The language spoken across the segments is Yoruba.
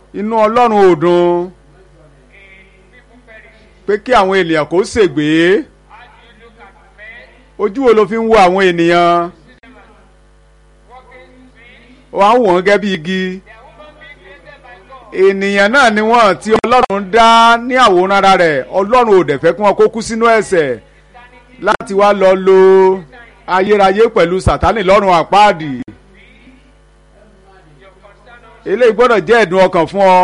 inú ọlọ́run ò dùn pé kí àwọn ènìyàn kó ṣègbé ojú wo ló fi ń wo àwọn ènìyàn wọ́n á wò wọ́n gẹ́gẹ́ bí igi ènìyàn náà ni wọ́n tí ọlọ́run dá ní àwòrán ara rẹ̀ ọlọ́run ò dẹ̀ fẹ́ kí wọ́n kó kú sínú ẹ̀ṣẹ̀ láti wá lọ lo ayérayé pẹ̀lú sátánì lọ́rùn àpáàdì eléyìí gbọ́dọ̀ jẹ́ ẹ̀dùn ọkàn fún ọ.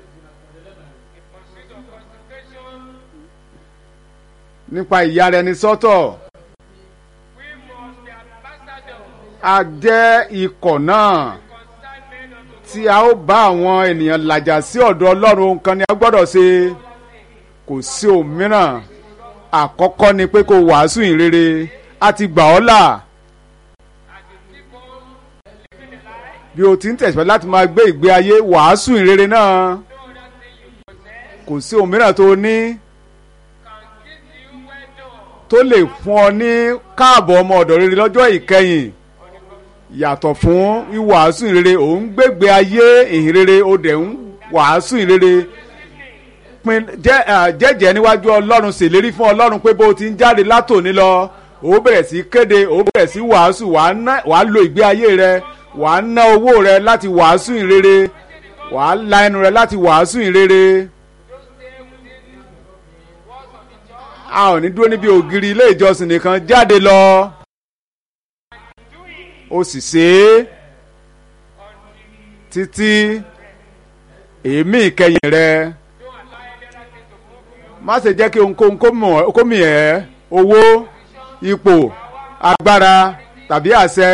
nípa ìyára ẹni sọ́tọ̀ a jẹ́ ikọ̀ náà tí a ó bá àwọn ènìyàn làjà sí ọ̀dọ̀ ọlọ́run kan ni a gbọ́dọ̀ ṣe kò sí òmíràn àkọ́kọ́ ni pé kó wàásù ìrere a ti gbà ọ́ là bí o ti ń tẹ̀síwájú láti máa gbé ìgbé ayé wàásù ìrere náà kò sí òmíràn tó ní tó lè fún ọ ní káàbọ̀ ọmọ ọ̀dọ̀ rere lọ́jọ́ ìkẹyìn yàtọ̀ fún wíwàásù ìrere òun gbégbé ayé ìhìnrere ó dẹ̀ ń wàásù ìrere pin jẹ́jẹ́ níwájú ọlọ́run ṣèlérí fún ọlọ́run pé bó ti ń jáde látòní lọ ó bẹ̀rẹ̀ sí kéde ó bẹ̀rẹ̀ sí wàásù wàá lo ìgbé ayé rẹ wàá ná owó rẹ láti wàásù ìrere wàá la ẹnu rẹ láti wàásù ìrere. a ò ní dúró níbi ògiri ilé ìjọsìn nìkan jáde lọ ó sì ṣe é títí èémí ìkẹyìn rẹ má ṣe jẹ́ kí ohunkóhun kó mì ẹ́ owó ipò agbára tàbí àṣẹ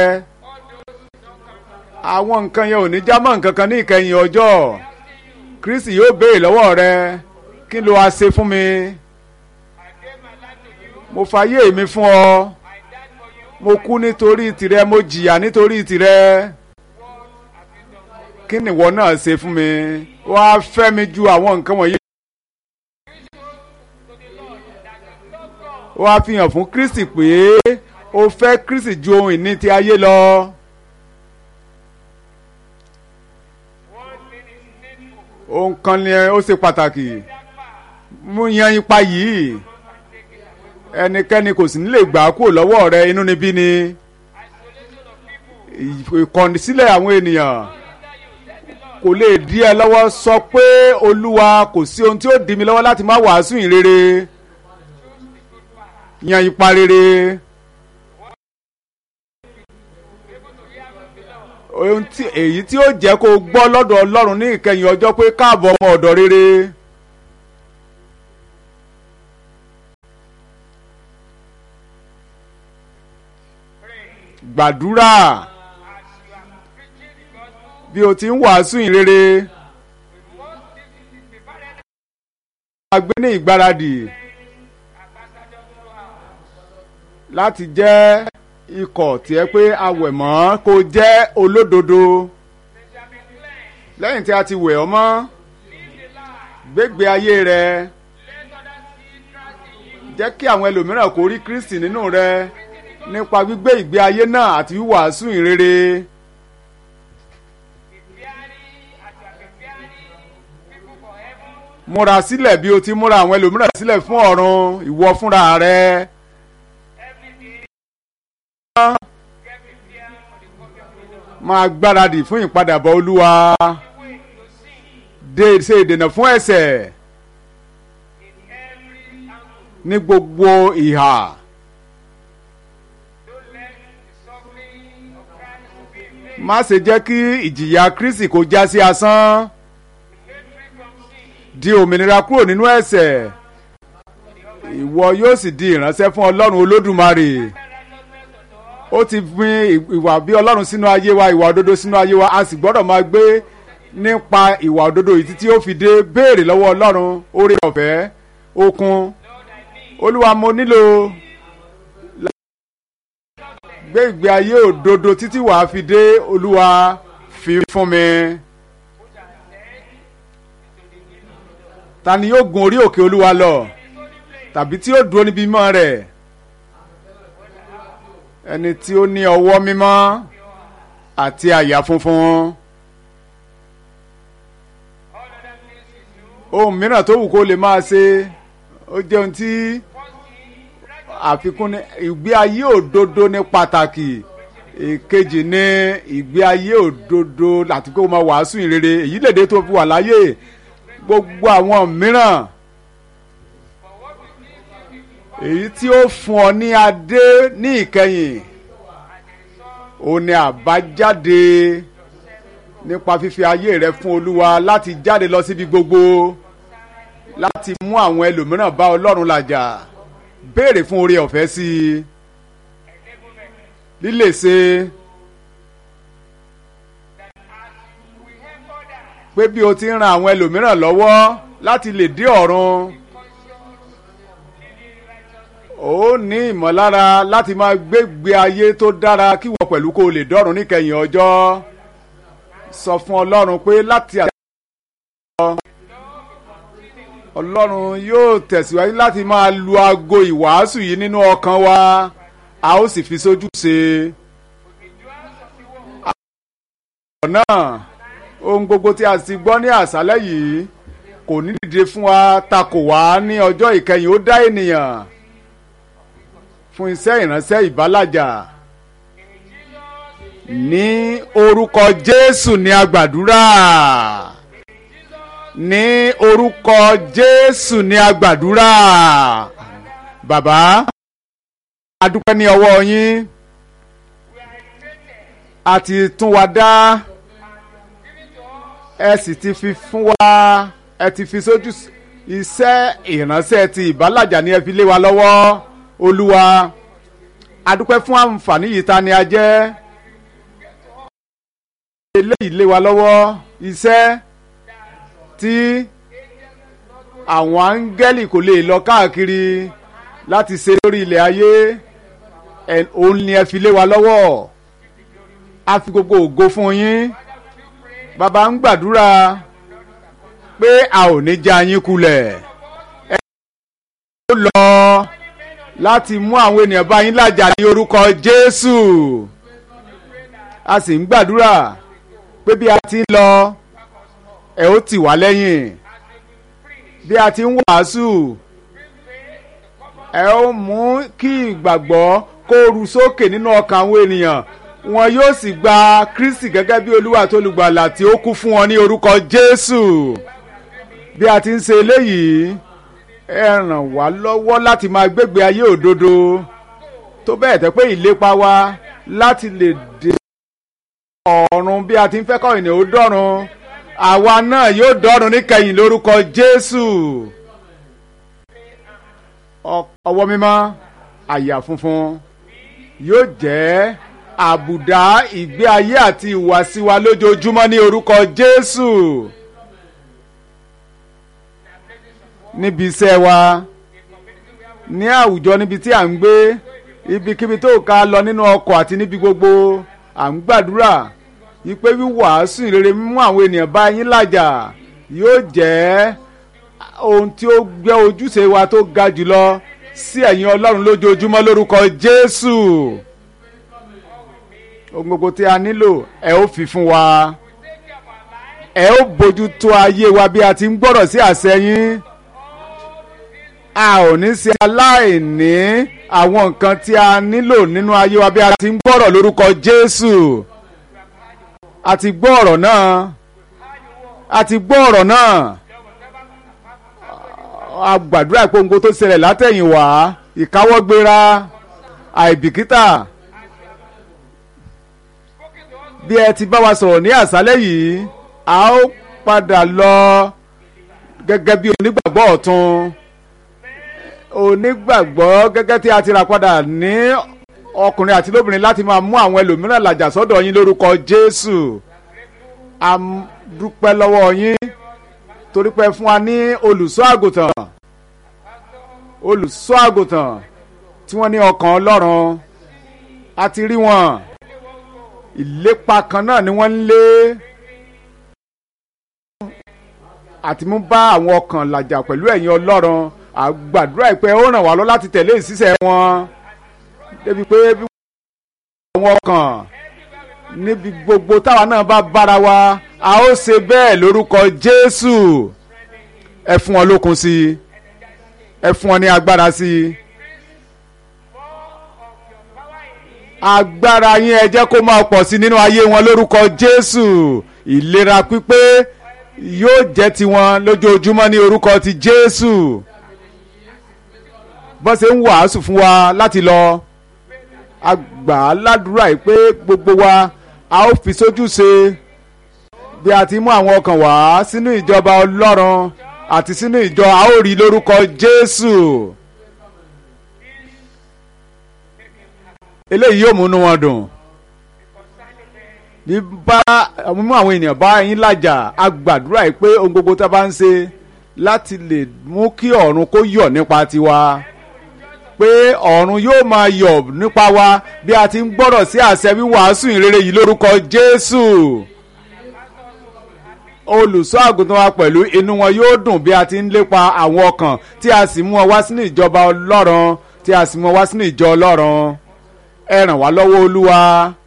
àwọn nǹkan yẹn ò ní já mọ́ nǹkan kan ní ìkẹyìn ọjọ́ Kristi yóò béèrè lọ́wọ́ rẹ kí ló wá ṣe fún mi mo fàyè mi fún ọ mo kú nítorí tìrẹ mo jìyà nítorí tìrẹ kí nìwọ náà ṣe fún mi wàá fẹ́ mi ju àwọn nǹkan wọ̀nyí. wàá fi hàn fún Kristi pé o fẹ́ Kristi ju ohun ìní ti ayé lọ. ohun kan ni ó ṣe pàtàkì mú yan ipa yìí ẹnikẹ́ni kò sì ní lè gbà á kúrò lọ́wọ́ rẹ inú níbí ni ìkọ̀nisílẹ̀ àwọn ènìyàn kò lè dí ẹ lọ́wọ́ sọ pé olúwa kò sí ohun tí ó dí mi lọ́wọ́ láti má wàásù ìrere yan ipa rere ohun tí èyí tí ó jẹ́ kó gbọ́ lọ́dọ̀ ọlọ́run ní ìkẹyìn ọjọ́ pé káàbọ̀ ọmọ ọ̀dọ̀ rere. gbàdúrà bí o ti ń wàásù ìrere máa gbé ní ìgbáradì láti jẹ́ ikọ̀ tí ẹ pé awẹ̀ mọ́ kó jẹ́ olódodo lẹ́yìn tí a ti wẹ̀ ọ́ mọ́ gbégbé ayé rẹ jẹ́ kí àwọn ẹlòmíràn kó rí Kristi nínú rẹ nípa gbígbé ìgbé ayé náà àti wíwàásù ìrere. múra sílẹ̀ bí o ti múra àwọn ẹlòmíràn sílẹ̀ fún ọ̀run ìwọ fúnra rẹ. máa gbáradì fún ìpadàbọ̀ olúwa dé ṣe ìdènà fún ẹ̀ṣẹ̀ ní gbogbo ìhà. má ṣe jẹ́ kí ìjìyà Kristi kó já sí asán di òmìnira kúrò nínú ẹ̀ṣẹ̀ ìwọ yóò sì di ìránṣẹ́ fún Ọlọ́run Olódùmarè ó ti gbin ìwà bí Ọlọ́run sínú ayé wa ìwà òdodo sínú ayé wa a sì gbọ́dọ̀ máa gbé nípa ìwà òdodo yìí títí ó fi dé béèrè lọ́wọ́ Ọlọ́run oore ọ̀fẹ́ okun Olúwa mo nílò gbé ìgbé ayé òdodo títí wàá fi dé olúwa fi fún mi. ta ni yóò gun orí òkè olúwa lọ tàbí tí yóò dúró níbi mímọ́ rẹ̀ ẹni tí ó ní ọwọ́ mímọ́ àti àyà funfun ohun mìíràn tó wù kó lè máa ṣe ó jẹ́ ohun tí àfikún ní ìgbé ayé òdodo ní pàtàkì èkejì ní ìgbé ayé òdodo láti kó máa wàásù ìrere èyí lè dé tó fi wà láyé gbogbo àwọn mìíràn èyí tí ó fún ọ ní adé ní ìkẹyìn ó ní àbájáde nípa fífi ayé rẹ fún olúwa láti jáde lọ síbi gbogbo láti mú àwọn ẹlòmíràn bá ọlọ́run làjà béèrè fún oore ọ̀fẹ́ sí i lílè ṣe pé bí o ti ń ran àwọn ẹlòmíràn lọ́wọ́ láti lè dé ọ̀run ó ní ìmọ̀lára láti máa gbégbé ayé tó dára kí wọ́n pẹ̀lú kó o lè dọ́run níkẹyìn ọjọ́ sọ fún ọlọ́run pé láti àtẹ̀wọ́ ọlọ́run yóò tẹ̀síwájú láti máa lu aago ìwàásù yìí nínú ọkàn wa a ó sì fi sójú ṣe. ọ̀rọ̀ náà ohun gbogbo tí a sì gbọ́ ní àṣálẹ́ yìí kò ní dìde fún wa takò wá ní ọjọ́ ìkẹyìn ó dá ènìyàn fún iṣẹ́ ìránṣẹ́ ìbálàjà ní orúkọ Jésù ní agbàdúrà ní orúkọ Jésù ní agbàdúrà bàbá adúpẹ́ ní ọwọ́ yín a ti tún wa dá ẹ sì ti fi fún wa ẹ ti fi sójú iṣẹ́ ìránṣẹ́ ti ìbálàjà ní ẹ fi lé wa lọ́wọ́ olúwa adúpẹ́ fún àǹfààní yìí ta ni a jẹ́ eléyìí lé wa lọ́wọ́ iṣẹ́ tí àwọn áńgẹ́lì kò lè lọ káàkiri láti ṣe lórí ilẹ̀ ayé òun ni ẹ fi lé wa lọ́wọ́ a fi gbogbo ògo fún yín bàbá ń gbàdúrà pé a ò ní já yín kulẹ̀ ẹ ó lọ láti mú àwọn ènìyàn bá yín làjà ní orúkọ Jésù a sì ń gbàdúrà pé bí a ti ń lọ ẹ ó tì wá lẹ́yìn bí a ti ń wàásù ẹ ó mú kí ìgbàgbọ́ kó ru sókè nínú ọkàn àwọn ènìyàn wọn yóò sì gba Kristi gẹ́gẹ́ bí Olúwa tó lùgbàlà tí ó kú fún wọn ní orúkọ Jésù bí a ti ń ṣe eléyìí ẹ ràn wá lọ́wọ́ láti máa gbégbé ayé òdodo tó bẹ́ẹ̀ tẹ́ pé ìlépa wa láti lè dé ọ̀run bí a ti ń fẹ́ kọ́ ènìyàn ó dọ́run àwa náà yóò dọ́run níkẹyìn lórúkọ Jésù ọwọ́ mímọ́ àyà funfun yóò jẹ́ àbùdá ìgbé ayé àti ìhùwàsí wa lójoojúmọ́ ní orúkọ Jésù níbi iṣẹ́ wa ní àwùjọ níbi tí à ń gbé ibikíbi tó ká lọ nínú ọkọ̀ àti níbi gbogbo à ń gbàdúrà wípé wíwàásù ìrere mímú àwọn ènìyàn bá yín làjà yóò jẹ́ ohun tí ó gbé ojúṣe wa tó ga jùlọ sí ẹ̀yin Ọlọ́run lójoojúmọ́ lórúkọ Jésù ohun gbogbo tí a nílò ẹ ó fi fún wa ẹ ó bójú tó ayé wa bí a ti ń gbọ́rọ̀ sí àṣẹ yín a ò ní ṣe aláìní àwọn nǹkan tí a nílò nínú ayé wa bí a ti ń gbọ́rọ̀ lórúkọ Jésù a ti gbọ́ ọ̀rọ̀ náà a ti gbọ́ ọ̀rọ̀ náà a gbàdúrà pé ohun tó ṣẹlẹ̀ látẹ̀yìnwá ìkáwọ́gbéra àìbìkítà bí ẹ ti bá wa sọ̀rọ̀ ní àṣálẹ́ yìí a ó padà lọ gẹ́gẹ́ bí onígbàgbọ́ ọ̀tun onígbàgbọ́ gẹ́gẹ́ tí a ti rà padà ní ọkùnrin àti lóbìnrin láti máa mú àwọn ẹlòmíràn làjà sọ́dọ̀ yín lórúkọ Jésù a dúpẹ́ lọ́wọ́ yín torí pé fún wa ní olùṣọ́ àgùntàn olùṣọ́ àgùntàn tí wọ́n ní ọkàn Ọlọ́run a ti rí wọn ìlépa kan náà ni wọ́n ń lé àti mú bá àwọn ọkàn làjà pẹ̀lú ẹ̀yin Ọlọ́run àgbàdúrà ìpẹ́ ó ràn wá lọ láti tẹ̀lé ìṣiṣẹ́ wọn débi pé bí àwọn ọkàn níbi gbogbo táwa náà bá bára wa a ó ṣe bẹ́ẹ̀ lórúkọ Jésù ẹ fún wọn lókun sí i ẹ fún wọn ní agbára sí i. agbára yín ẹ jẹ́ kó máa pọ̀ sí nínú ayé wọn lórúkọ Jésù ìlera pípé yóò jẹ́ tiwọn lójoojúmọ́ ní orúkọ ti Jésù bọ́n ṣe ń wàásù fún wa láti lọ àgbà aládùúrà yìí pé gbogbo wa a ó fi sójú ṣe bí a ti mú àwọn ọkàn wá sínú ìjọba Ọlọ́run àti sínú ìjọ a ó rí lórúkọ Jésù. eléyìí yóò múnú wọn dùn bí bá mú àwọn ènìyàn bá yín lájà a gbàdúrà yìí pé ohun gbogbo tá a bá ń ṣe láti lè mú kí ọ̀run kó yọ̀ nípa tiwa pé ọ̀run yóò máa yọ̀ nípa wa bí a ti ń gbọ́rọ̀ sí àṣẹ wíwàásù ìrere yìí lórúkọ Jésù olùṣọ́ àgùntàn wa pẹ̀lú inú wọn yóò dùn bí a ti ń lépa àwọn ọkàn tí a sì mú wọn wá sínú ìjọba Ọlọ́run tí a sì mú wọn wá sínú ìjọ Ọlọ́run ẹ ràn wá lọ́wọ́ Olúwa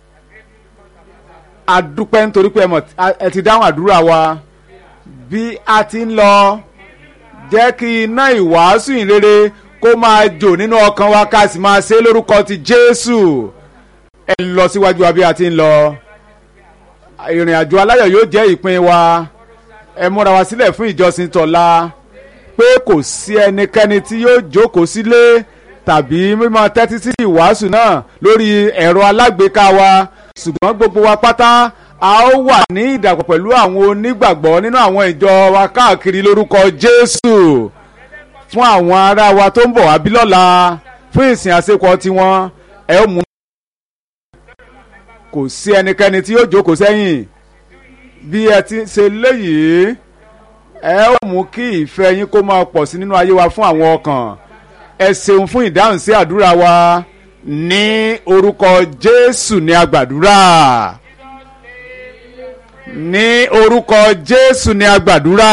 a dúpẹ́ nítorí pé ẹ ti dáhùn àdúrà wa bí a ti ń lọ jẹ́ kí iná ìwàásù ìrere kó máa jò nínú ọkàn wa ká sì máa ṣe lórúkọ ti Jésù ẹ lọ síwájú wa bí a ti ń lọ ìrìn àjò aláyọ̀ yóò jẹ́ ìpín wa ẹ múra wa sílẹ̀ fún ìjọsìn tọ̀la pé kò sí ẹnikẹ́ni tí yóò jókòó sílé tàbí mímọ tẹ́tí sí ìwàásù náà lórí ẹ̀rọ alágbèéká wa ṣùgbọ́n gbogbo wa pátá a ó wà ní ìdàpọ̀ pẹ̀lú àwọn onígbàgbọ́ nínú àwọn ìjọ wa káàkiri lórúkọ Jésù fún àwọn ará wa tó ń bọ̀ wá bí lọ́la fún ìsìn àṣepọ̀ tiwọn ẹ ó mú. kò sí ẹnikẹ́ni tí yóò jókòó sẹ́yìn bí ẹ ti ṣe léyìí ẹ ó mú kí ìfẹ́ yín kó máa pọ̀ sí nínú ayé wa fún àwọn ọkàn ẹ ṣeun fún ìdáhùn sí àdúrà wa ní orúkọ Jésù ní agbàdúrà ní orúkọ Jésù ní agbàdúrà.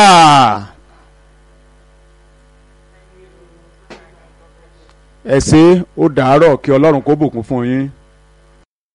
ẹ ṣé ó dàárọ̀ kí Ọlọ́run kó bùkún fún yín.